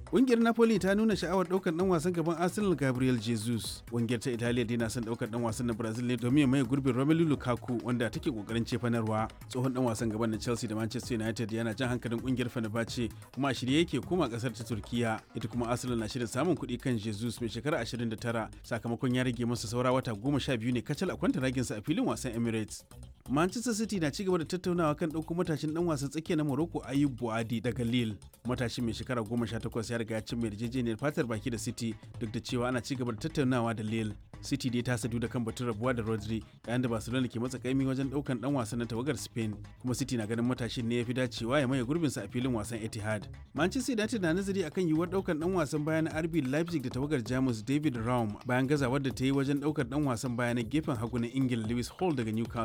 Ƙungiyar Napoli ta nuna sha'awar ɗaukar ɗan wasan gaban Arsenal Gabriel Jesus. Ƙungiyar ta Italiya dai na son ɗaukar ɗan wasan na Brazil ne domin ya maye gurbin Romelu Lukaku wanda take ƙoƙarin cefanarwa. Tsohon ɗan wasan gaban na Chelsea da Manchester United yana jan hankalin ƙungiyar Fenerbahce kuma a shirye yake koma ƙasar ta Turkiya. Ita kuma Arsenal na shirin samun kuɗi kan Jesus mai shekara 29 sakamakon ya rage masa saura wata goma sha biyu ne kacal a kwanta raginsa a filin wasan Emirates. Manchester City na cigaba da tattaunawa kan ɗauko matashin ɗan wasan tsakiya na Morocco Ayub Buadi daga Lille. Matashin mai shekara goma sha takwas ya riga ya cimma yarjejeniyar fatar baki da City duk da cewa ana cigaba da tattaunawa da Lille. City dai ta sadu da kan batun rabuwa da Rodri yayin da Barcelona ke matsa kaimi wajen ɗaukan ɗan wasan na tawagar Spain kuma City na ganin matashin ne ya fi dacewa ya maye gurbinsa a filin wasan Etihad. Manchester United na nazari akan yiwuwar ɗaukan ɗan wasan baya na RB Leipzig da tawagar Jamus David Raum bayan gazawar da ta yi wajen ɗaukar ɗan wasan baya na gefen hagu na Ingila Lewis Hall daga Newcastle.